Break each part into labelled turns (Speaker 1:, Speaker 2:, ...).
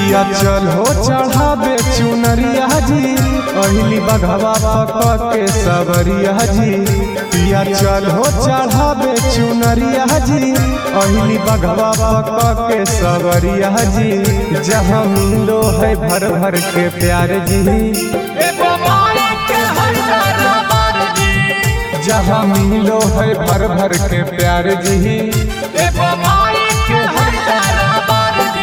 Speaker 1: पिया चल हो चढ़ावे चुनरिया जी अहिली बघवा पक के सबरिया जी पिया चल हो चढ़ावे चुनरिया जी अहिली बघवा पक के सबरिया जी जहाँ मिलो है भर भर के प्यार जी
Speaker 2: एगो माई के है दरबार जी
Speaker 1: जहाँ मिलो है भर भर के प्यार जी
Speaker 2: एगो माई के है दरबार जी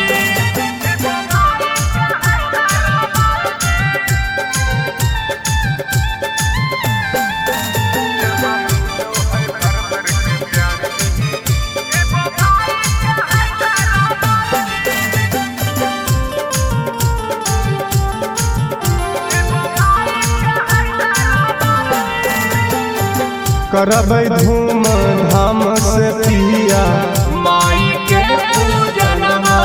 Speaker 1: करबै धूम धाम से पिया
Speaker 2: माई के पूजनमा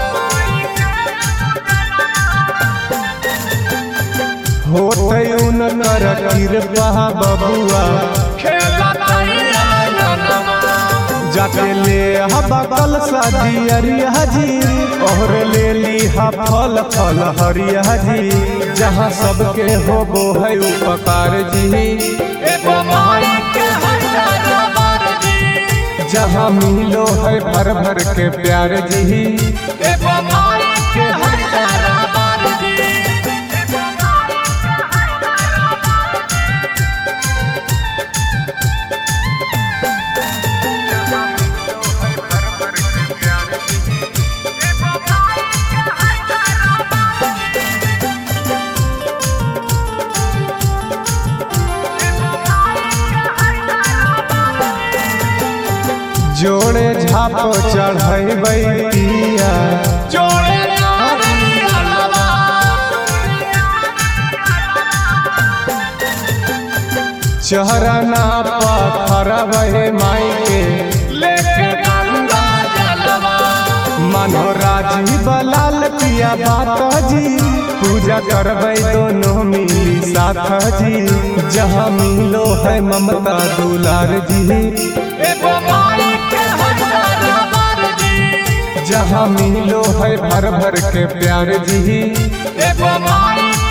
Speaker 1: होते उनकर कृपा बबुआ
Speaker 2: खेलतैया जनमा
Speaker 1: जाके ले हबा कल दियरिया जी और ले ली हा फल फल हरिया जी जहाँ सबके होबो है उपकार जी
Speaker 2: एगो माई के है दरबार जी
Speaker 1: जहाँ मिलो है भर भर के प्यार जी
Speaker 2: एगो माई के है दरबार जी
Speaker 1: जोड़े झाप चढ़ैबै पिया
Speaker 2: जोड़े नारियलवा
Speaker 1: चहरना पखरबै माई के
Speaker 2: लेके गंगा जलवा
Speaker 1: मानो राजीव लाल पिया बात जी पूजा करबै दोनों मिली साथ जी जहाँ मिलो है ममता दुलार जी
Speaker 2: एगो माई के है दरबार जी
Speaker 1: जहाँ मिलो है भर भर के प्यार जी
Speaker 2: एगो माई